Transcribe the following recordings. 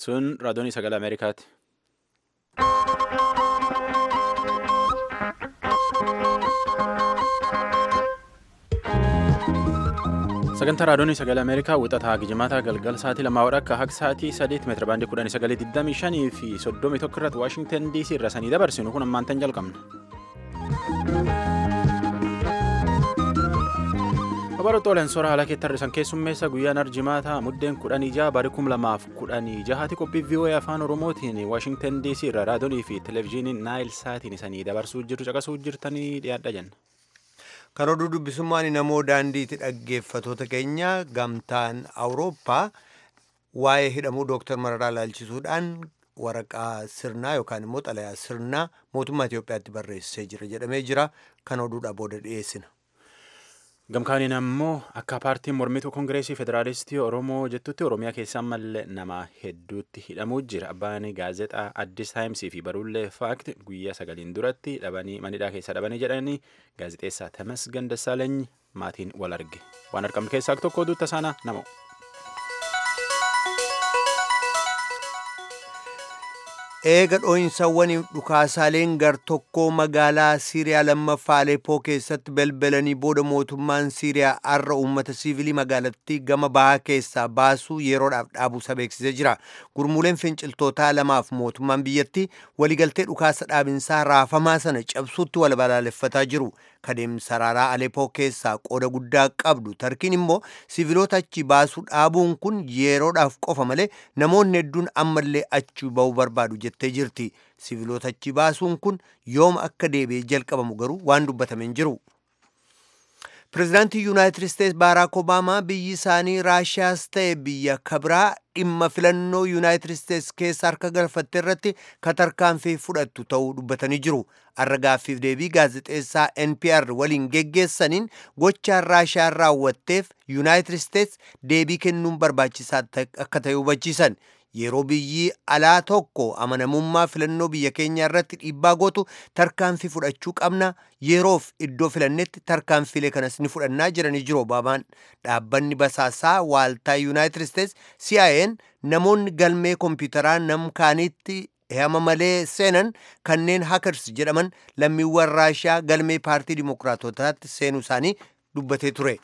Sun raadiyoonii sagalee Ameerikaati. Sagantaa raadiyoonii sagalee Ameerikaa wixataa gijimaataa galgal sa'aatii lamaa akka haga sa'aatii sadeet meetira baandii kudhanii sagalee digdamii shanii fi soddomii tokko irratti Waashingtan DC irra sanii dabarsinu kun ammaantan jalqabna. Babaroota Oleensoora haala keetti har'isan keessummeessa guyyaan arjimaataa muddeen kudhan ijaa barii kum lamaaf kudhanii jahaati qophii VOA afaan Oromootiin Waashingtan DC irra raadiyoonii fi televezyiiniin Naayil Saatiin isanii dabarsuu jirtu caqasuu jirtanii dhiyaadha jenna. Kan oduu dubbisummaan namoo daandiitti dhaggeeffatoota keenya gamtaan Awurooppaa waa'ee hidhamuu Dooktar Mararaa ilaalchisuudhaan waraqaa sirnaa yookaan immoo xalayaa sirnaa mootummaa Itoophiyaatti barreessee jira jedhamee jira. Kan oduudha booda dhiyeessina. Gamkaaniin ammoo akka paartiin mormituu Kongireesii Federaalistii Oromoo jettutti Oromiyaa keessaa mallee nama hedduutti hidhamuu jira. Abbaan gaazexaa Addis Taayimsii fi baruullee Faakti guyyaa sagaliin duratti dhabanii manidhaa keessa dhabanii jedhanii gaazexeessaa Tamasgan Dassaalany maatiin wal arge. Waan argamne keessaa tokko oduutta saanaa nama. Eega dhoo'insawwan dhukaasaaleen gar tokkoo magaalaa Siiriyaa lammaffaa Aleepoo keessatti balbalanii booda mootummaan Siiriyaa har'a uummata siivilii magaalattii gama bahaa keessaa baasuu yeroodhaaf dhaabuusa beeksisee jira. Gurmuuleen finciltootaa lamaaf mootummaan biyyattii waliigaltee dhukaasa dhaabinsaa raafamaa sana cabsuutti wal balaaleffataa jiru. Kadeemsa saraaraa Aleepoo keessaa qooda guddaa qabdu tarkiin immoo siiviloota achi baasuu dhaabuun kun yeroodhaaf qofa malee namoonni hedduun ammallee achi ba'uu barbaadu jettee jirti. Siiviloota achi baasuun kun yooma akka deebi'ee jalqabamu garuu waan dubbatame hin jiru. Pireezidaantii Yuunaayitid Isteets Baaraak Obaamaa biyyi isaanii Raashiyaas ta'e biyya kabiraa dhimma filannoo Yuunaayitid Isteets keessa harka galfatte irratti tarkaanfii fudhattu ta'uu dubbatanii jiru. Har'a gaaffiif deebii gaazexeessaa NPR waliin geggeessaniin gochaan Raashiyaan raawwatteef Yuunaayitid Isteets deebii kennuun barbaachisaa akka ta'e hubachiisan. Yeroo biyyi alaa tokko amanamummaa filannoo biyya keenya irratti dhiibbaa gootu tarkaanfii fudhachuu qabna yeroof iddoo filannetti tarkaanfiilee kanas ni fudhannaa jiranii jiru Obaamaan. Dhaabbanni basaasaa waaltaa Yuunaayitid Isteets CIA'n namoonni galmee kompiitaraa namkaaniitti hama malee seenan kanneen hakers jedhaman lammiiwwan raashiyaa galmee paartii dimokiraatotaatti seenuu isaanii dubbatee ture.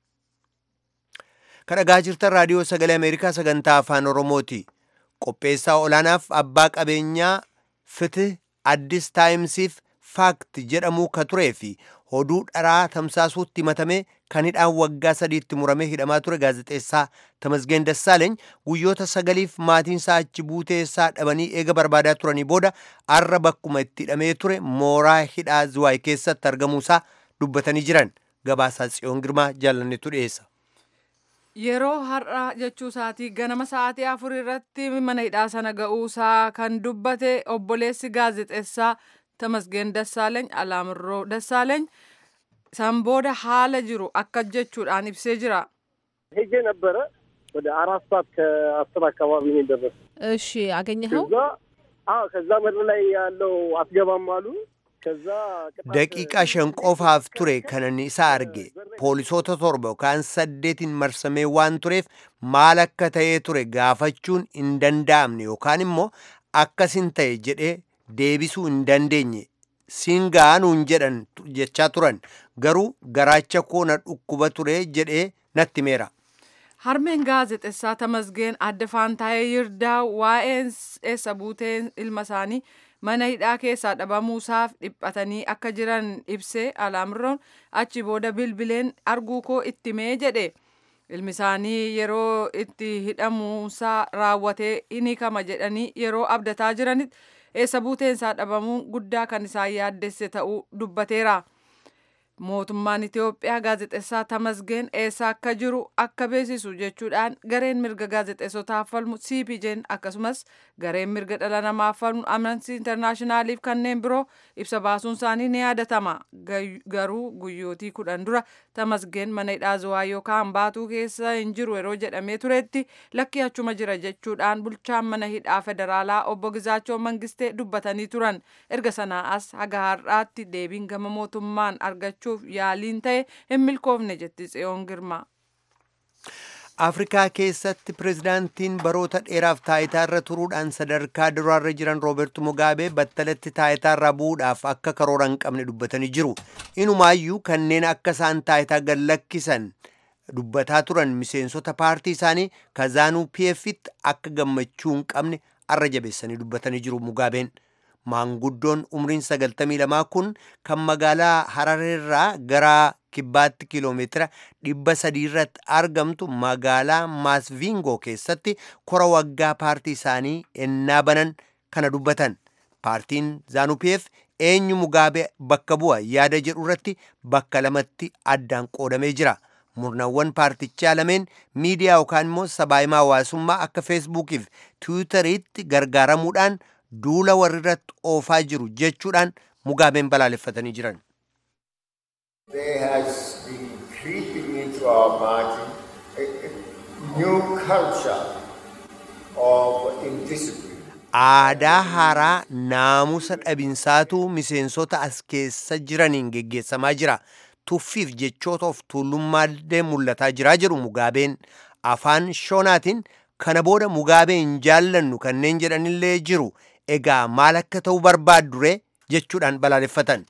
Kan dhagaa jirtan raadiyoo sagalee Ameerikaa sagantaa afaan Oromooti. Qopheessaa olaanaaf abbaa qabeenyaa Fitih Addis Taayimsiif Faakti jedhamuu ka turee fi oduu dharaa tamsaasuutti himatame kan hidhaan waggaa sadiitti muramee hidhamaa ture gaazexeessaa Tamasgeen Dassaaleeny guyyoota sagaliif maatiinsaa achi buuteessaa dhabanii eega barbaadaa turanii booda arra bakkuma itti hidhamee ture mooraa hidhaa Ziwaay keessatti argamuusaa dubbatanii jiran gabaasaa Tsiyoon Girmaa jaalannetu dhiyeessa. Yeroo har'a jechuu isaatii ganama sa'aatii afur irratti mana hidhaa sana ga'uusaa kan dubbate obboleessi gaazexeessaa Tamasgeen Dassaaleeny Alaamirroo Dassaaleeny san booda haala jiru akka jechuudhaan ibsee jira. ሄጄ ነበረ ወደ አራት ሰዓት ከአስር አካባቢ ነው የደረሰ። እሺ አገኘኸው? ከዛ አዎ፣ ከዛ ምድር ላይ ያለው አትገባም አሉ። ከዛ Daqiiqaa shan qofaaf ture kanan isa arge poolisoota torba yookaan saddeetiin marsamee waan tureef maal akka ta'ee ture gaafachuun hin danda'amne yookaan immoo akkasin ta'e jedhee deebisuu hin dandeenye siin ga'anuun jedhan jechaa turan garuu garaacha koo na dhukkuba ture jedhee natti meera. Harmeen gaazexeessaa Tamasgeen adda Faantaayee Yirdaa waa'een eessa buuteen ilma isaanii mana hidhaa keessaa dhabamuusaaf dhiphatanii akka jiran ibsee alaamirroon achi booda bilbileen arguu koo itti mee jedhe ilmi isaanii yeroo itti hidhamuusaa raawwatee ni kama jedhanii yeroo abdataa jiranitti eessa buuteensaa dhabamuun guddaa kan isaan yaaddesse ta'uu dubbateera. mootummaan Itoophiyaa gaazexeessaa Tamasgeen eessa akka jiru akka beeksisu jechuudhaan gareen mirga gaazexeessotaaf falmu CPJ'n akkasumas gareen mirga dhala namaaf falmu Amnesty Internationaaliif kanneen biroo ibsa baasuun isaanii ni yaadatama. Garuu guyyootii kudhan dura Tamasgeen mana hidhaa Zawaa yookaan baatuu keessa hin jiru yeroo jedhamee turetti lakki achuma jira jechuudhaan bulchaan mana hidhaa federaalaa obbo Gizaachoo Mangistee dubbatanii turan. Erga sanaa as haga har'aatti deebiin gama mootummaan argachuu gochuuf yaaliin ta'e hin milkoofne jetti Tsiyoon Girmaa. afrikaa keessatti pirezidaantiin baroota dheeraaf taayitaarra turuudhaan sadarkaa duraarra jiran roobertu mugaabee battalatti taayitaarraa bu'uudhaaf akka karoora hin qabne dubbatanii jiru inumaayyuu kanneen akka isaan taayitaa gad lakkisan dubbataa turan miseensota paartii isaanii kazaanuu pfitti akka gammachuu hin qabne arra jabeessanii dubbatanii jiru mugaabeen maanguddoon umriin 92 kun kan magaalaa harareerraa gara kibbaatti kiiloomeetira dhibba sadii irratti argamtu magaalaa maasviingoo keessatti kora waggaa paartii isaanii ennaa banan kana dubbatan paartiin zaanupiyeef eenyu mugaabee bakka bu'a yaada jedhu irratti bakka lamatti addaan qoodamee jira murnawwan paartichaa lameen miidiyaa yookaan immoo sabaahimaa hawaasummaa akka feesbuukiif tiwutariitti gargaaramuudhaan duula warrirratti oofaa jiru jechuudhaan mugaabeen balaaleffatanii jiran. There has been creeping into our margin a, a new culture of indiscipline. aadaa haaraa naamusa dhabinsaatu miseensota as keessa jiraniin geggeessamaa jira tuffiif jechoota of tuulummaallee mul'ataa jiraa jedhu mugaabeen afaan shoonaatiin kana booda mugaabee hin jaallannu kanneen jedhanillee jiru egaa maal akka ta'u barbaaddure jechuudhaan balaaleffatan.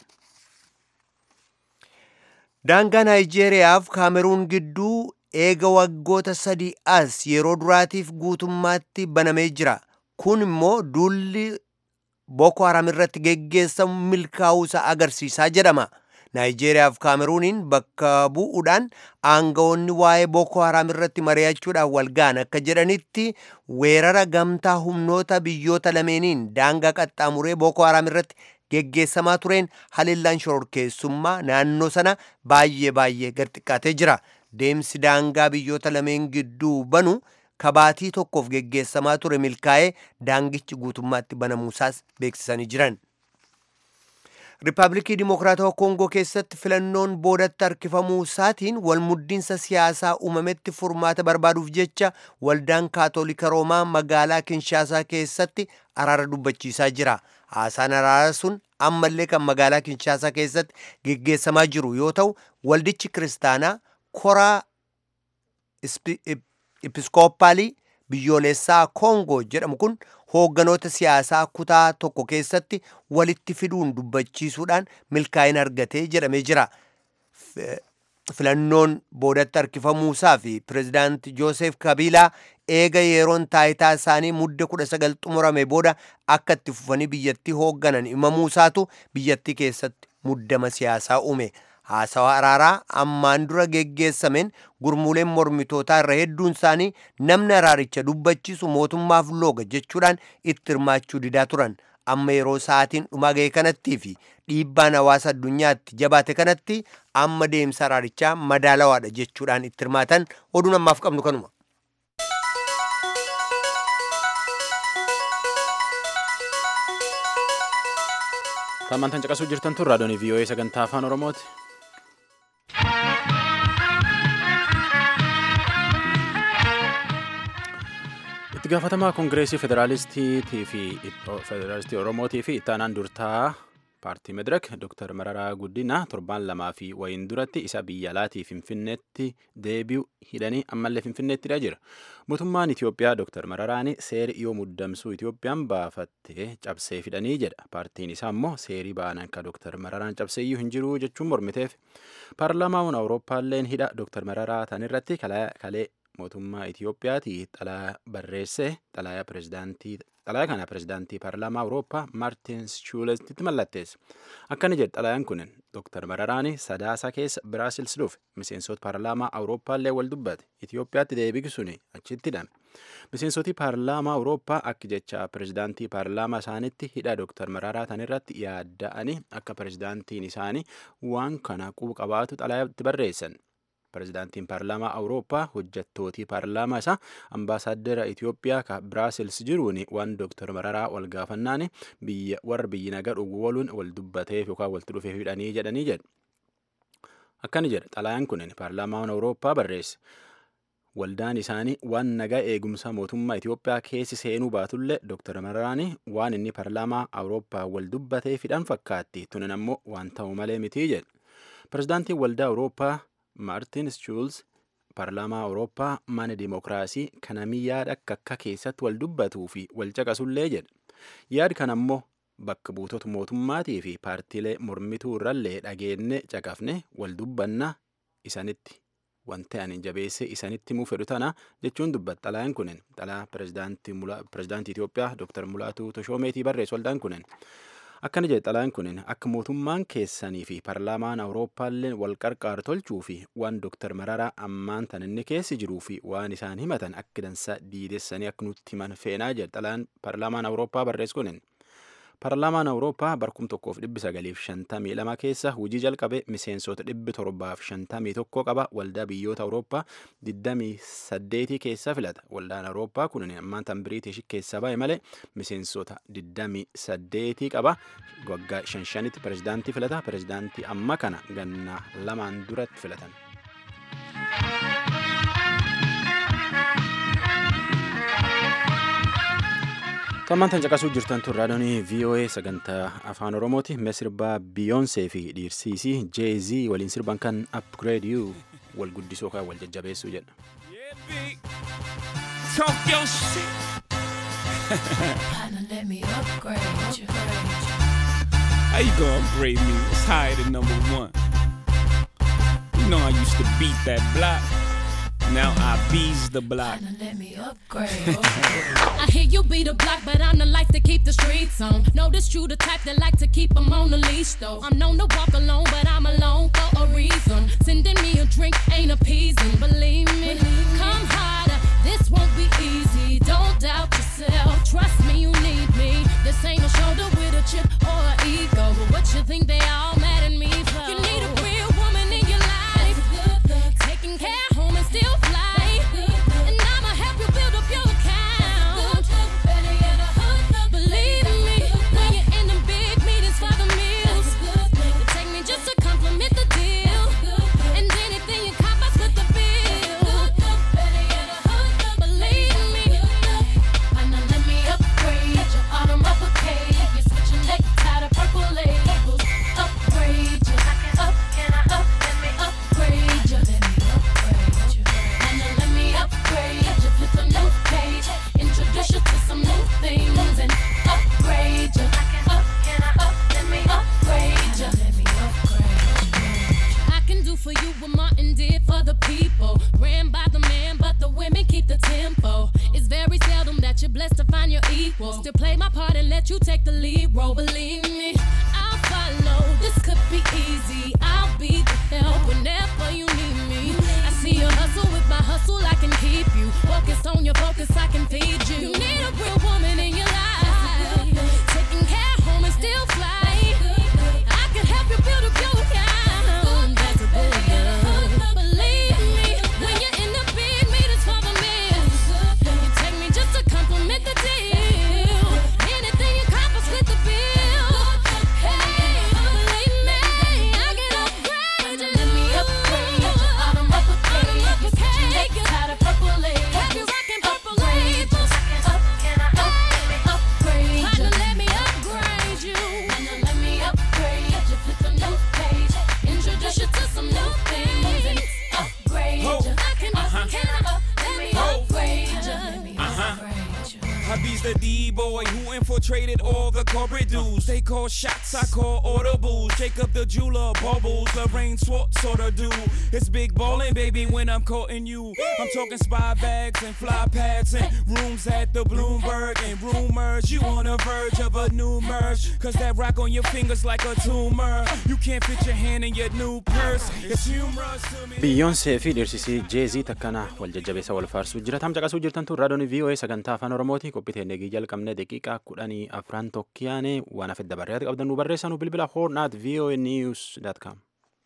daangaa naayijeeriyaaf kaameruun gidduu eega waggoota sadii as yeroo duraatiif guutummaatti banamee jira kun immoo duulli boko haram irratti geggeessamu milkaa'uusa agarsiisaa jedhama naayijeeriyaaf kaameruuniin bakka bu'uudhaan aangawoonni waa'ee boko haram irratti mari'achuudhaan walga'an akka jedhanitti weerara gamtaa humnoota biyyoota lameeniin daangaa qaxxaamuree boko haram irratti geggeessamaa tureen haleellaan shororkeessummaa naannoo sana baay'ee baay'ee gad xiqqaatee jira deemsi daangaa biyyoota lameen gidduu banu kabaatii tokkoof geggeessamaa ture milkaa'ee daangichi guutummaatti banamuusaas beeksisanii jiran. Riippaabilikii Dimokiraatawaa Koongoo keessatti filannoon boodatti harkifamuu isaatiin walmuddiinsa siyaasaa uumametti furmaata barbaaduuf jecha waldaan kaatolika roomaa magaalaa Kinshaasaa keessatti araara dubbachiisaa jira. Haasaan araaraa sun ammallee kan magaalaa Kinshaasaa keessatti geggeessamaa jiru yoo ta'u waldichi kiristaanaa koraa episkooppaalii biyyoolessaa koongoo jedhamu kun hoogganoota siyaasaa kutaa tokko keessatti walitti fiduun dubbachiisuudhaan milkaa'ina argatee jedhamee jira. Filannoon boodatti harkifamuusaa fi pirezidaanti Joosef Kabiilaa eega yeroon taayitaa isaanii mudde kudha sagal xumurame booda akka itti fufanii biyyattii hoogganan himamuusaatu biyyattii keessatti muddama siyaasaa uume. haasawaa araaraa ammaan dura geggeessameen gurmuuleen mormitootaa irra hedduun isaanii namni araaricha dubbachiisu mootummaaf looga jechuudhaan itti hirmaachuu didaa turan amma yeroo sa'aatiin dhumaa ga'e kanattii fi dhiibbaan hawaasa addunyaatti jabaate kanatti amma deemsa araarichaa madaalawaadha jechuudhaan itti hirmaatan oduun ammaaf qabnu kanuma. Tammantan caqasuu jirtan tun raadiyoon VOA sagantaa afaan Oromooti. itti gaafatamaa koongireesii federaalistiitii fi federaalistii oromootii fi ittaanaan durtaa paartii medirek dr mararaa guddina torbaan lamaa fi wayin duratti isa biyya alaatii finfinneetti deebi'u hidhanii ammallee finfinneettidha jira mootummaan itiyoophiyaa dr mararaani seeri yoo muddamsuu itiyoophiyaan baafattee cabsee fidhanii jedha paartiin isaa immoo seerii baanan ka dr mararaan cabseeyyuu hin jiru jechuun mormiteef paarlaamaan awurooppaalleen hidha dr mararaa tanirratti kalee mootummaa Itiyoophiyaati xalaa barreesse xalayaa pirezidaantii xalayaa kana pirezidaantii paarlaamaa Awurooppaa Maartin Shuulestitti mallatteesse. Akkana jedhe xalayaan kun Dr. Mararaani sadaasa keessa Biraasils dhufe miseensota paarlaamaa Awurooppaallee wal dubbate Itiyoophiyaatti deebisuun achitti hidhame. Miseensoti paarlaamaa Awurooppaa akka jecha pirezidaantii paarlaamaa isaanitti hidha Dr. Mararaa tanirratti yaadda'anii akka pirezidaantiin isaanii waan kana quba qabaatu xalayaatti barreessan. pirezidaantiin paarlaamaa awurooppaa hojjettootii paarlaamaa isaa ambaasaaddara itiyoophiyaa ka biraasils jiruun waan dooktar mararaa wal gaafannaan biyya warra biyyi nagaa dhuguu waluun wal dubbateef yookaan walitti dhufeef hidhanii jedhanii jedhu. Akkani jedha xalayaan kun paarlaamaan awurooppaa barreesse. Waldaan isaanii waan nagaa eegumsa mootummaa Itiyoophiyaa keessi seenuu baatullee Dr. Mararaani waan inni paarlaamaa Awurooppaa wal dubbatee fidhan fakkaatti tunan ammoo waan ta'u malee mitii jedhe. Pirezidaantiin waldaa Awurooppaa Maartin Schuulz paarlaamaa awurooppaa mana dimookiraasii kanamii yaada akka akka keessatti wal dubbatuu fi wal caqasullee jedha yaad kan ammoo bakka buutota mootummaatii fi paartiilee mormituu irrallee dhageenne caqafne wal dubbanna isanitti wanti ani jabeesse isanitti himuu fedhu tana jechuun dubbat xalayaan kunin xalaa pirezidaantii Itoophiyaa Dr. Mulaatuu Toshoomeetii barreessu waldaan kunin. akkana jedhe xalayaan kunin akka mootummaan keessanii fi paarlaamaan awurooppaallee wal qarqaar tolchuu fi waan dooktar mararaa ammaan tan inni keessi jiruu fi waan isaan himatan akka dansaa diidessanii akka nutti himan feenaa jedhe xalayaan paarlaamaan awurooppaa barreessu kunin. paarlaamaan awurooppaa barkum tokkoof dhibbi sagaliif shantamii lama keessa hojii jalqabe miseensota dhibbi torbaaf shantamii tokko qaba waldaa biyyoota awurooppaa digdamii saddeetii keessa filata waldaan awurooppaa kun ammaan tan biriitish keessa ba'e malee miseensota digdamii saddeetii qaba waggaa shan shanitti pirezidaantii filata pirezidaantii amma kana ganna lamaan duratti filatan. Tammaan tan caqasuu jirtan tun raadiyoonii VOA sagantaa afaan Oromooti. Mee sirbaa Biyoonsee fi dhiirsiisii Jay-Z waliin sirban kan Upgrade You wal guddisuu kan wal jajjabeessuu jedha. Talk your shit. Kinda let me upgrade you. How you gonna upgrade me? It's higher than number one. You know I used to beat that block. Now I bees the block. Kinda let me upgrade. I hear you be the block, but I'm the life to keep the streets on. Notice you the type that like to keep them on the leash, though. I'm known to walk alone, but I'm alone for a reason. Sending me a drink ain't appeasing, believe me. Come harder, this won't be easy. Don't doubt yourself, trust me, you need me. This ain't a shoulder with a chip or an ego, but what you think they all mad at me for? You need a real woman in your life, taking care home and still fly. And I'ma help you build up your account. Believe me, when you're in them big meetings for the meals, you take me just to compliment the deal. And anything you cop, I split the bill. Believe me, why not let me upgrade your autumn uppercase? You're switching necktie to purple labels. Upgrade you, up, can I up, let me upgrade you, let me upgrade you. Why not let me upgrade you, flip a new page, introduce you to some new things and upgrade you. Up, can I up, let me upgrade you, let me upgrade you. I can do for you what Martin did for the people. Ran by the man, but the women keep the tempo. It's very seldom that you're blessed to find your equal. Still play my part and let you take the lead role. Believe me, I'll follow. This could be easy. I'll be the help whenever you need me. I see you hustle with my hustle. I can keep you focused on your focus. I can feed you. You need a real woman in your life, taking care home and still fly. I can help you build up your account. That's a billion. Believe me, when you're in the big meetings for the meals, you take me just to compliment the deal. Anything you cop, I split the bill. Hey, believe me, I can upgrade you. Let me upgrade you. Autumn uppercase. Take you out of purple labels. Have you rocking purple labels? Up, can I up? Let me upgrade you. Kinda let me upgrade you. Kinda let me upgrade you. Flip a new page. Introduce you to some new things and upgrade Ho. you. I can up, Uh-huh. can I up? Let me Ho. upgrade you. Let me upgrade you. Hubby's the D-boy who infiltrated all the corporate dudes. They call shots, I call audibles. Jacob the jeweler, bubbles, Lorraine Swartz sort of do. It's big ballin', baby, when I'm courting you. I'm talking spy bags and fly pads and rooms at the Bloomberg and rumors. You on the verge of a new merge. Cause that rock on your fingers like a tumor. You can't fit your hand in your new purse. It's humorous to me. Biyyoonsee fi dhiirsisii Jeezii takkana wal jajjabeessa wal faarsuu jira. Tam caqasuu jirtan tun raadiyoon VOA sagantaa afaan Oromooti. Qophii teennee jalqabne daqiiqaa kudhanii afran tokkiyaane waan hafe dabaree qabdan nu barreessanuu bilbila horn at voa news dot com.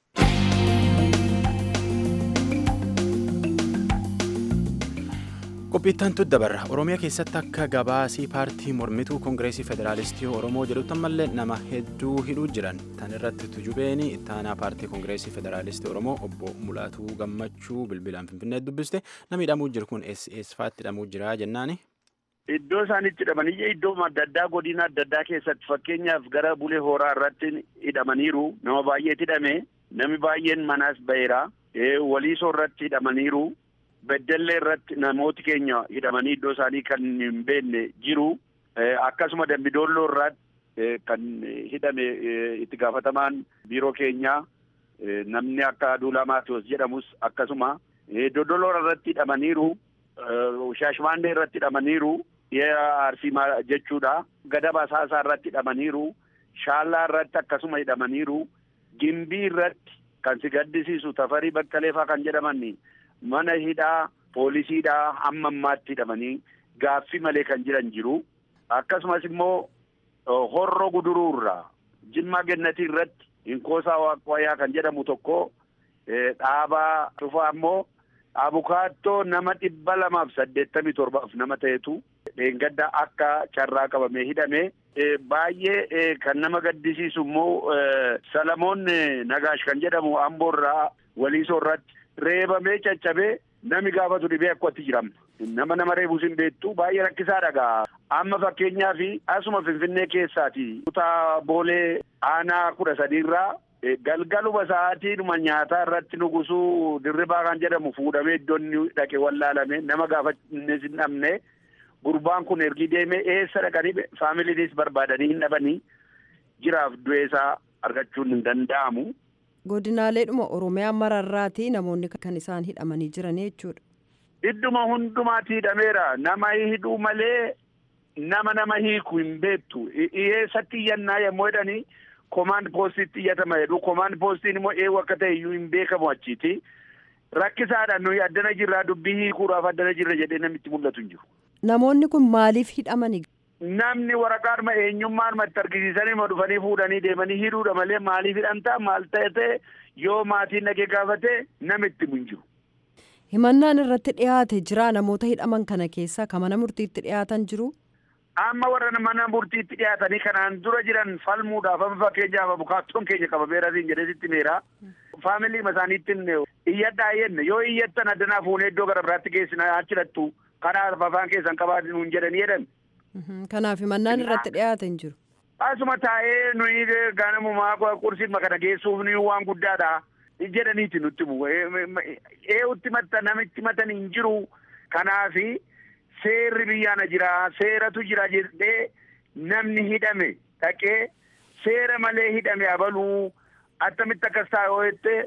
Qophiittan tu dabarra Oromiyaa keessatti akka gabaasii paartii mormituu Koongireesii Federaalistii Oromoo jedhutti ammallee nama hedduu hidhuu jiran tan irratti tujubeeni ittaanaa paartii Koongireesii Federaalistii Oromoo obbo Mulaatuu Gammachuu bilbilaan Finfinnee dubbiste namni hidhamuu jiru kun eessaatti hidhamuu jira jennaani. Iddoo isaan itti hidhamanii iddoo adda addaa godina adda addaa keessatti fakkeenyaaf gara bulee horaa irratti hidhamaniiru nama baay'eetu hidhame namni baay'een manaas ba'eera waliisoo irratti hidhamaniiru. Beddellee irratti namooti keenya hidhamanii iddoo isaanii kan hin beekne jiru. Akkasuma Dambidoolloo irratti kan hidhame itti gaafatamaan biiroo keenyaa namni akka Aduulaa Maatiyos jedhamus akkasuma Dodoloo irratti hidhamaniiru. Shaashmaannee irratti hidhamaniiru. Arsii jechuudha. Gadaba Saasaa irratti hidhamaniiru. Shaallaa irratti akkasuma hidhamaniiru. Gimbii irratti kan si gaddisiisu Tafarii Bakkaleefaa kan jedhaman mana hidhaa poolisiidhaa hamma ammaatti hidhamanii gaaffii malee kan jiran jiru. Akkasumas immoo horroo guduruurraa Jimmaa Gennatii irratti Inkoosaa Waaqwayaa kan jedhamu tokko dhaabaa dhufaa immoo abukaattoo nama dhibba lamaaf saddeettamii torbaaf nama ta'etu dheengadda akka carraa qabamee hidhame. Baay'ee kan nama gaddisiisu immoo Salamoon Nagaash kan jedhamu Amboorraa Waliisoo irratti reebamee caccabee nami gaafatu dhibee akkatti jiram. Nama nama reebuus hin beektu baay'ee rakkisaa dhagaa. Amma fakkeenyaaf asuma Finfinnee keessaati. Kutaa boolee aanaa kudha sadiirraa galgaluma sa'aatiidhuma nyaataa irratti nugusuu dirribaa kan jedhamu fuudhamee iddoo inni dhaqe wallaalame nama gaafatannes hin dhabne. Gurbaan kun ergi deemee eessa dhaqanii faamiliinis barbaadanii hin dhabanii jiraaf du'eesaa argachuun hin danda'amu. Godinaaleedhuma Oromiyaa mararraati namoonni kan isaan hidhamanii jiran jechuudha. Idduma hundumaatti hidhameera. Nama hidhuu malee nama nama hiiku hin beektu. Eessatti iyyannaa yommuu jedhanii komaand poostiitti iyyatama jedhu. Komaand poostiin immoo eewu akka ta'e iyyuu hin beekamu achiiti. Rakkisaadhaan nuyi addana jirraa dubbii hiikuudhaaf addana jirra jedhee namitti mul'atu hin jiru. Namoonni kun maaliif hidhamani? Namni waraqaadhuma eenyummaan itti argisiisanii ma dhufanii fuudhanii deemanii hidhuudha malee maaliif hidhamtaa maal ta'e yoo maatiin dhagee gaafate namitti hin jiru. Himannaan irratti dhiyaate jira namoota hidhaman kana keessaa kan mana murtiitti dhiyaatan jiru. Amma warra mana murtiitti dhiyaatanii kanaan dura jiran falmuudhaaf amma fakkeenyaaf abukaattoon keenya qabameera siin jedhee sitti meera. Faamilii isaaniittiin iyyadhaa jenne yoo iyyattan addanaa fuunee iddoo gara biraatti geessina achirattu kanaaf afaan keessan qabaatu nuun jedhanii jedhan. Kanaaf himannaan irratti dhiyaate hin jiru. Asuma taa'ee nuyi ganamumaa qursiin kana geessuuf ni waan guddaadha. jedhaniiti nutti bu'u. Eewutti matta namitti matan hin jiru. Kanaafi seerri biyyaana jira. Seeratu jira jedhee namni hidhame dhaqee seera malee hidhame abaluu attamitti akkas ta'a yoo jette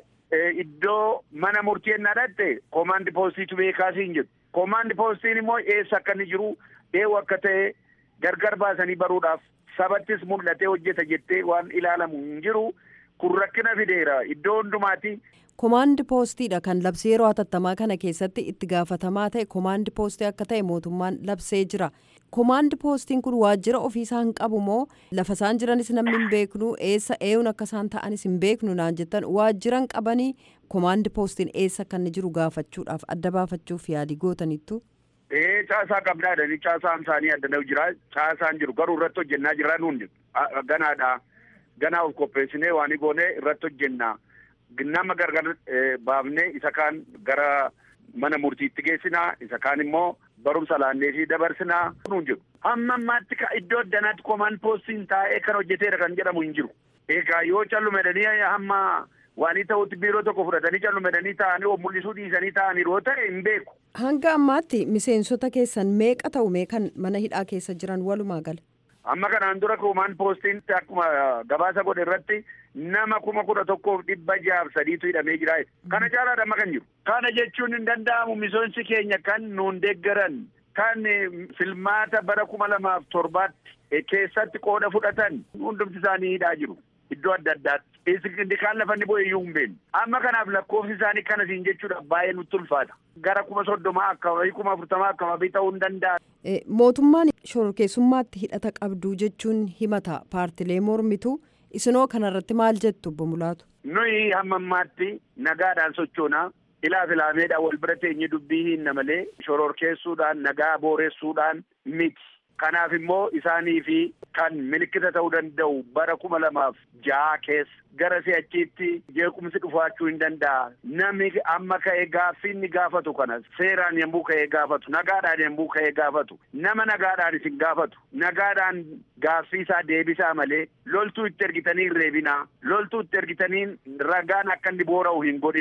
iddoo mana murtii ennaa dhatte koomaandi poostiitu beekaasii hin jedhu. Koomaandi poostiin immoo eessa akka inni jiru eewu akka ta'e gargar baasanii baruudhaaf sabattis mul'atee hojjeta jettee waan ilaalamu hin jiru. kun rakkina fideera iddoo hundumaati. Komaandi poostiidha kan labsii yeroo hatattamaa kana keessatti itti gaafatamaa ta'e komaandi poostii akka ta'e mootummaan labsee jira. Komaandi poostiin kun waajjira ofiisaa hin qabu moo lafa isaan jiranis namni hin beeknu eessa eeyuun akka isaan ta'anis hin beeknu naan jettan waajjira hin qabanii komaandi poostiin eessa akka inni jiru gaafachuudhaaf adda baafachuuf yaalii gootanittu. Ee caasaa qabnaadha ni caasaan isaanii adda jira caasaan jiru garuu irratti hojjennaa jirra nuun ganaadha. ganaa of qopheessinee waan goonee irratti hojjenna. Nama gargar baafnee isa kaan gara mana murtiitti geessinaa isa kaan immoo barumsa laannee fi dabarsinaa nuun jiru. Hamma ammaatti iddoo addanaatti komaan poostiin taa'ee kan hojjeteera kan jedhamu hin jiru. Egaa yoo callumedanii hamma waanii ta'utti biiroo tokko fudhatanii callumedanii taa'anii of mul'isuu dhiisanii taa'anii yoo ta'e hin beeku. Hanga ammaatti miseensota keessan meeqa ta'u meeqan mana hidhaa keessa jiran walumaa gala? Amma kanaan dura komaan poostiin akkuma gabaasa godhe irratti nama kuma kudha tokkoof dhibba jaaf sadiitu hidhamee jira. Kana caalaadha amma kan jiru. Kana jechuun hin danda'amu miseensi keenya kan nuun deeggaran kan filmaata bara kuma lamaaf torbaatti keessatti qooda fudhatan hundumti isaanii hidhaa jiru. Iddoo adda addaatti. Kaan lafa inni bu'e iyyuu hin beeknu. Amma kanaaf lakkoofsi isaanii kana siin jechuudha baay'ee nutti ulfaata. Gara kuma soddomaa akkama kuma afurtamaa akkama ta'uu hin danda'a. Mootummaan shororkeessummaatti hidhata qabduu jechuun himata paartilee mormitu isinoo kanarratti maal jettu obbo Mulaatu? Nuyi hamma ammaatti nagaadhaan sochoonaa ilaa filaameedhaan wal bira teenye dubbii hinna malee shororkeessuudhaan nagaa booressuudhaan miti. Kanaaf immoo isaanii fi kan milikkita ta'uu danda'u bara kuma lamaaf ja'a keessa gara si'achiitti jeequmsi dhufaachuu hin danda'a. Namni amma ka'ee gaaffii inni gaafatu kana seeraan yommuu ka'ee gaafatu nagaadhaan yommuu ka'ee gaafatu nama nagaadhaan isin gaafatu nagaadhaan gaaffii isaa deebisaa malee loltuu itti ergitanii hin reebinaa loltuu itti ergitanii ragaan akka inni boora'u hin godhinaa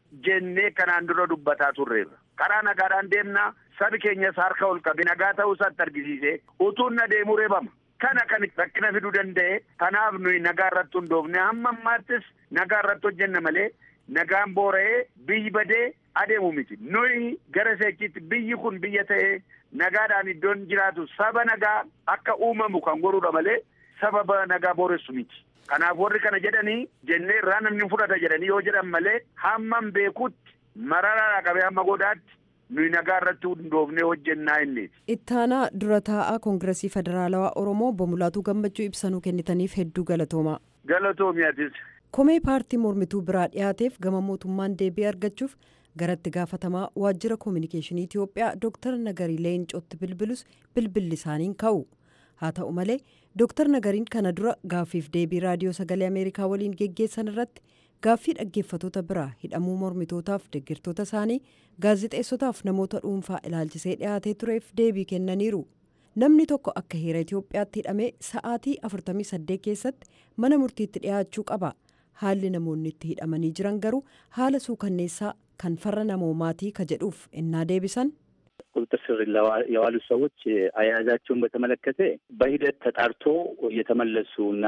jennee kanaan dura dubbataa turreerra. Karaa nagaadhaan deemnaa sabi keenyas harka ol qabe nagaa ta'uu isaatti argisiise utuun na deemuu reebama. Kana kan rakkina fiduu danda'e kanaaf nuyi nagaa irratti hundoofne hamma ammaattis nagaa irratti hojjenna malee nagaan boora'ee biyyi badee adeemu miti. Nuyi gara seechitti biyyi kun biyya ta'ee nagaadhaan iddoon jiraatu saba nagaa akka uumamu kan godhuudha malee sababa nagaa booressu miti. Kanaaf warri kana jedhanii jennee irraa namni fudhata jedhanii yoo jedhan malee hammam beekutti mararaa qabee hamma godaatti nuyi nagaa irratti hundoofnee hojjennaa innis. Ittaanaa dura taa'aa Koongiresii Federaalawaa Oromoo Bomulaatuu Gammachuu ibsanuu kennitaniif hedduu galatoomaa. Galatoomiyatis. Komee paartii mormituu biraa dhiyaateef gama mootummaan deebii argachuuf garatti gaafatamaa waajjira koominikeeshinii Itiyoophiyaa Dr. Nagarii Leencootti bilbilus bilbilli isaaniin ka'u. Haa ta'u malee Dr. Nagariin kana dura gaaffiif deebii raadiyoo sagalee Ameerikaa waliin geggeessan irratti gaaffii dhaggeeffatoota biraa hidhamuu mormitootaaf deeggartoota isaanii gaazixeessotaaf namoota dhuunfaa ilaalchisee dhiyaatee tureef deebii kennaniiru. Namni tokko akka heera Itoophiyaatti hidhamee sa'aatii 48 keessatti mana murtiitti dhiyaachuu qaba. Haalli namoonni itti hidhamanii jiran garuu haala suukanneessaa kan farra namoomaatii ka jedhuuf innaa deebisan. ቁጥጥር ስር የዋሉ ሰዎች አያያዛቸውን በተመለከተ በሂደት ተጣርቶ እየተመለሱ እና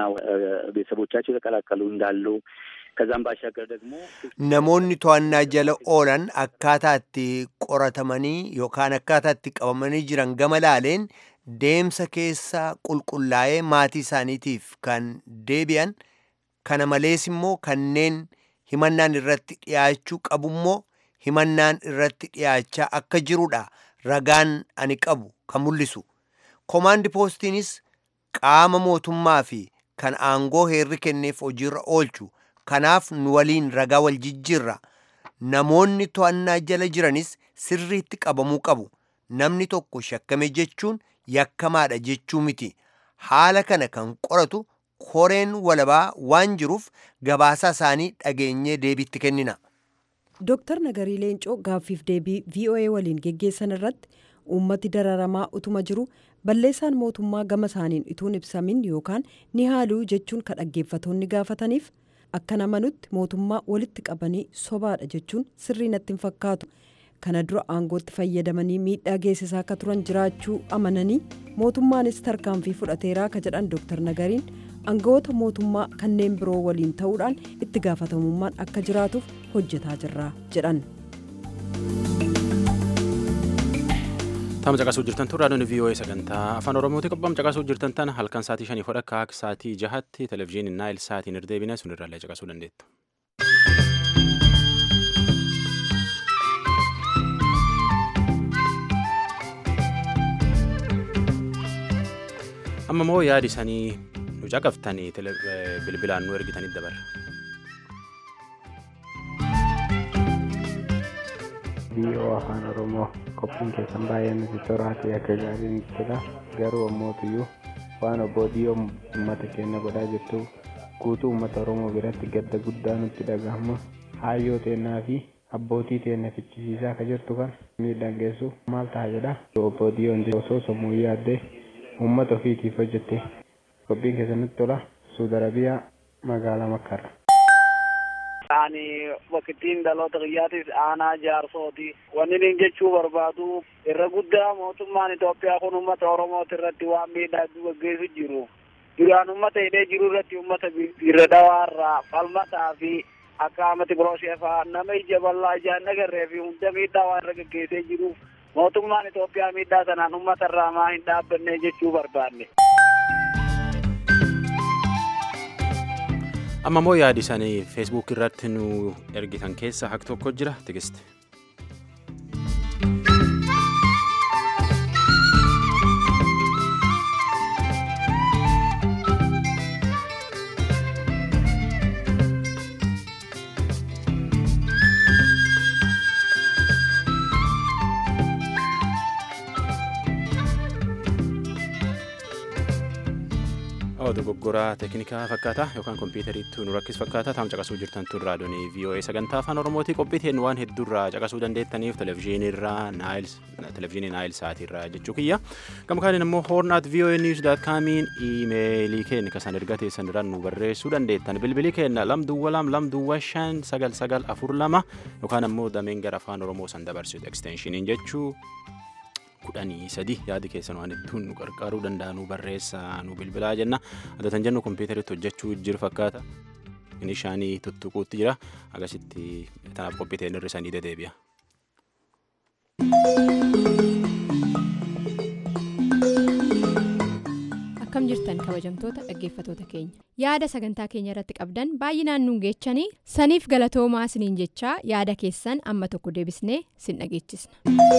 ቤተሰቦቻቸው የተቀላቀሉ እንዳሉ ከዛም ባሻገር ደግሞ namoonni to'annaa jala oolan akkaataa itti qoratamanii yookaan akkaataa itti qabamanii jiran gama laaleen deemsa keessa qulqullaa'ee maatii isaaniitiif kan deebi'an kana malees immoo kanneen himannaan irratti dhiyaachuu qabummoo himannaan irratti dhiyaachaa akka jirudha ragaan ani qabu kan mul'isu komaandi poostiinis qaama mootummaa fi kan aangoo heerri kenneef hojiirra oolchu kanaaf nu waliin ragaa wal jijjiirra namoonni to'annaa jala jiranis sirriitti qabamuu qabu namni tokko shakkame jechuun yakkamaadha jechuu miti haala kana kan qoratu koreen walabaa waan jiruuf gabaasaa isaanii dhageenyee deebiitti kennina. Dooktar Nagarii Leencoo gaaffiif deebii VOA waliin geggeessan irratti uummati dararamaa utuma jiru balleessaan mootummaa gama isaaniin ituun ibsamin yookaan ni haaluu jechuun kan dhaggeeffatoonni gaafataniif akka namanutti mootummaa walitti qabanii sobaadha jechuun sirrii natti hin fakkaatu. Kana dura aangootti fayyadamanii miidhaa geessisaa akka turan jiraachuu amananii mootummaanis tarkaanfii fudhateeraa ka jedhan Dooktar Nagariin aangawoota mootummaa kanneen biroo waliin ta'uudhaan itti gaafatamummaan akka jiraatuuf hojjetaa jirra jedhan. Taama caqasuu jirtan tun raadiyoon VOA sagantaa afaan Oromooti qophaam caqasuu jirtan tan halkan sa'aatii shanii fodha akka sa'aatii jahatti televizyiiniin naayil sa'aatiin irdeebine sun irraallee caqasuu dandeettu. amma moo yaadi isanii nu caqaftanii bilbilaan nu ergitanii dabarra. Biyya afaan Oromoo qophiin keessan baay'ee nuti toraa fi akka gaariin jira garuu ammootiyyuu waan obbo Diyoo uummata keenya godhaa jirtu guutuu uummata Oromoo biratti gadda guddaa nutti dhagahama haayyoo teennaa fi abbootii teenya fichisiisaa akka jirtu kan miidhaan geessu maal ta'a jedha obbo Diyoon osoo sammuu yaaddee uummata ofiitiif hojjette qophiin keessanitti tola suudi arabiyaa magaalaa makkaadha. Ani waqtiin dhaloota kiyyaatis aanaa jaarsooti. Wanni inni jechuu barbaadu irra guddaa mootummaan Itoophiyaa kun uummata Oromooti irratti waan miidhaa gaggeessu jiru. Duraan uummata hidhee jiru irratti uummata irra dhawaarraa falmataa fi akka amati biroosee fa'aa nama ija bal'aa ijaan nagarree fi hunda miidhaa waan irra gaggeessee jiruuf mootummaan Itoophiyaa miidhaa sanaan uummata irraa maa hin dhaabbanne jechuu barbaanne. amma moo yaadi isanii feesbuuk irratti nu ergitan keessa hak tokko jira tigiste. dogoggoraa teeknikaa fakkaata yookaan kompiitariitti nu rakkis fakkaata taam caqasuu jirtan tun raadiyoonii VOA sagantaa afaan oromootii qophiiteen waan hedduurraa caqasuu dandeettaniif televezyiiniirraa televezyiinii naayil saatiirraa jechuu kiyya gama kaaniin immoo hoornaat VOA news daat kaamiin iimeelii keenya kasan erga teessan irraan nu barreessuu dandeettan bilbilii keenya lam duwwa lam lam duwwa shan sagal sagal afur lama yookaan immoo dameen gara afaan oromoo san dabarsitu eksteenshiiniin jechuu kudhanii sadi yaadi keessan waan hedduun nu qarqaaruu danda'a nu barreessaa nu bilbilaa jenna addatan jennu kompiitaritti hojjechuu jiru fakkaata inni shaanii tuttuquutti jira agasitti tanaaf qophiiteen hir'isanii dedeebi'a. akkam jirtan kabajamtoota dhaggeeffatoota keenya yaada sagantaa keenya irratti qabdan baay'inaan nuun geechanii saniif galatoomaa siniin jechaa yaada keessan amma tokko deebisnee sin dhageechisna.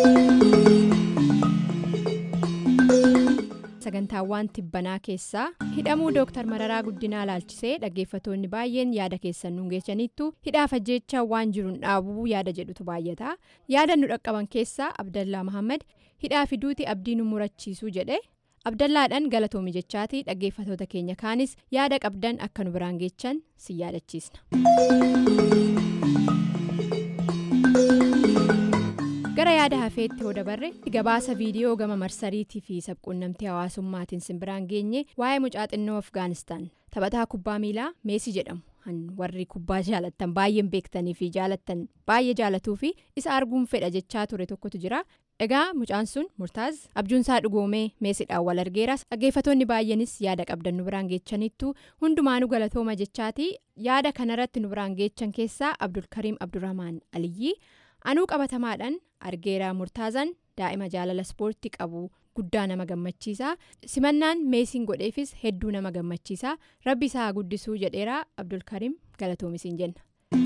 sagantaawwan tibbanaa keessaa hidhamuu dooktar mararaa guddinaa laalchisee dhaggeeffatoonni baay'een yaada keessan nuun geechaniittu hidhaaf ajjeechaa waan jiruun dhaabuu yaada jedhutu baay'ata yaada nu dhaqqaban keessaa abdallaa mahammad hidhaa fiduuti abdii nu murachiisuu jedhe abdallaadhaan galatoomi jechaatii dhaggeeffatoota keenya kaanis yaada qabdan akka nu biraan geechan si yaadachiisna. gara yaada hafeetti hoo dabarre gabaasa viidiyoo gama marsariitii fi sabquunnamtii hawaasummaatiin simbiraan geenye waa'ee mucaa xinnoo afgaanistaan taphataa kubbaa miilaa meesii jedhamu warri kubbaa jaalattan baay'een beektanii fi jaalattan baay'ee jaalatuu fi isa arguun fedha jechaa ture tokkotu jira egaa mucaan sun murtaaz abjuunsaa dhugoomee meesiidhaan wal argeeras dhaggeeffatoonni baay'eenis yaada qabdan nu biraan geechaniittu hundumaanuu galatooma jechaatii yaada kanarratti nu biraan geechan keessaa abdulkariim abdurrahmaan aliyyii anuu qabatamaadhaan argeeraa murtaazan daa'ima jaalala ispoortii qabu guddaa nama gammachiisaa simannaan meesiin godheefis hedduu nama gammachiisaa rabbi isaa guddisuu jedheeraa abdulkariim galatoomisiin jenna.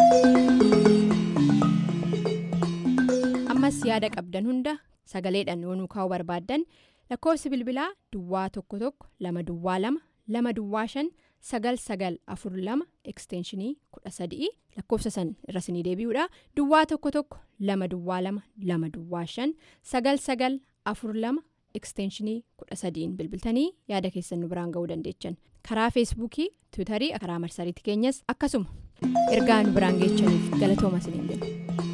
ammas yaada qabdan hunda sagaleedhaan yoonuu kaa'uu barbaaddan lakkoofsi bilbilaa duwwaa tokko tokko lama duwwaa lama lama duwwaa shan sagal sagal afur lama ekstenshinii kudha sadii lakkoofsa san irra sinii deebi'uudha duwwaa tokko tokko lama duwwaa lama lama duwwaa shan sagal sagal afur lama ekstenshinii kudha sadiin bilbiltanii yaada keessan nu biraan ga'uu dandeechan karaa feesbuukii tiwutarii karaa marsariitii keenyas akkasuma ergaa nu biraan geechaniif galatooma isiniin jenna.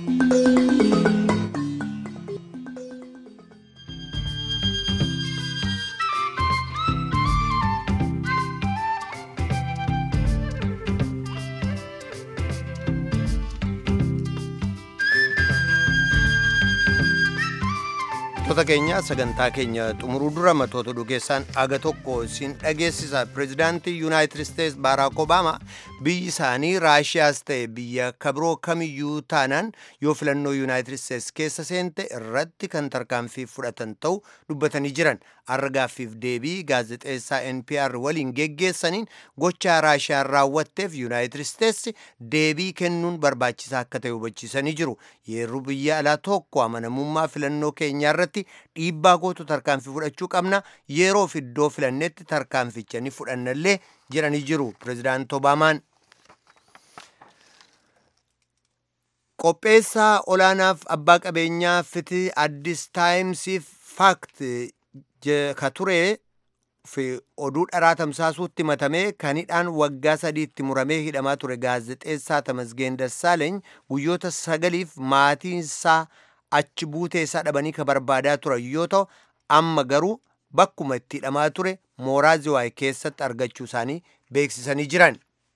Wantoota keenya sagantaa keenya xumuruu dura matoota dhugeessaan aga tokko siin dhageessisa pireezidaantii yuunaayitid isteets baaraak obaamaa biyyi isaanii raashiyaas ta'e biyya kabiroo kamiyyuu taanaan yoo filannoo yuunaayitid isteets keessa seente irratti kan tarkaanfii fudhatan ta'u dubbatanii jiran har'a gaaffiif deebii gaazexeessaa npr waliin geggeessaniin gochaa raashiyaan raawwatteef yuunaayitid isteets deebii kennuun barbaachisaa akka ta'e hubachiisanii jiru yeroo biyya alaa tokko amanamummaa filannoo keenyaa irratti dhiibbaa gootu tarkaanfii fudhachuu qabna yeroof iddoo filannetti tarkaanficha ni fudhannallee jedhanii jiru pireezidaant obaamaan. qopheessaa olaanaaf abbaa qabeenyaa fiti addis taayimsiif faakt ka turee fi oduu dharaa tamsaasuutti matamee kan hidhaan waggaa sadiitti muramee hidhamaa ture gaazexeessaa Tamasgeen Dassaaleeny guyyoota sagaliif maatiinsaa achi buutee isaa dhabanii ka barbaadaa turan yoo ta'u amma garuu bakkuma itti hidhamaa ture mooraa ziwaay keessatti argachuu isaanii beeksisanii jiran.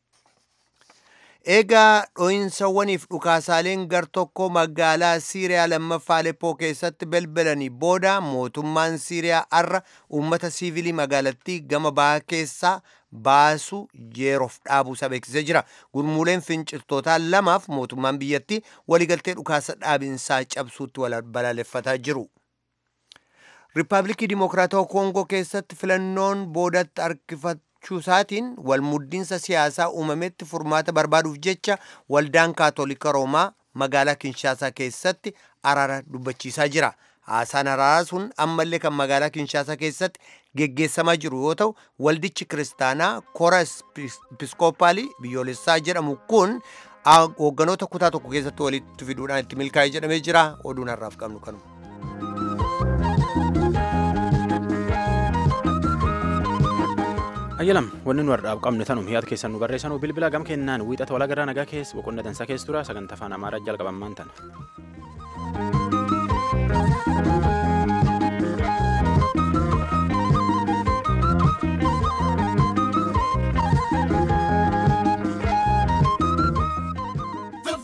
Eegaa dho'insawwaniif dhukaasaaleen gar tokko magaalaa Siiriyaa lammaffaa Aleppoo keessatti belbelanii booda mootummaan Siiriyaa har'a uummata siivilii magaalattii gama bahaa keessaa baasu yeroof dhaabuusaa beeksisee jira. Gurmuuleen finciltootaa lamaaf mootummaan biyyattii waliigaltee dhukaasa dhaabinsaa cabsuutti balaaleffataa jiru. Riippaabilikii Dimokiraatawaa Koongoo keessatti filannoon boodatti harkifachuusaatiin walmuddiinsa siyaasaa uumametti furmaata barbaaduuf jecha waldaan kaatolika Roomaa magaalaa Kinshaasaa keessatti araara dubbachiisaa jira. Haasaan araaraa sun ammallee kan magaalaa Kinshaasaa keessatti geggeessamaa jiru yoo ta'u waldichi kiristaanaa kora episkoopaalii biyyoolessaa jedhamu kun hoogganoota kutaa tokko keessatti walitti fiduudhaan itti milkaa'ee jedhamee jira oduun har'aaf qabnu kanuma. Ayyalam wanni nu har'aaf qabne tanum yaada keessan nu barreessanuu bilbila gam kennaan wiixata walaa garaa nagaa keessa boqonna dansaa keessa tura sagantaa afaan amaaraa jalqabammaan tana.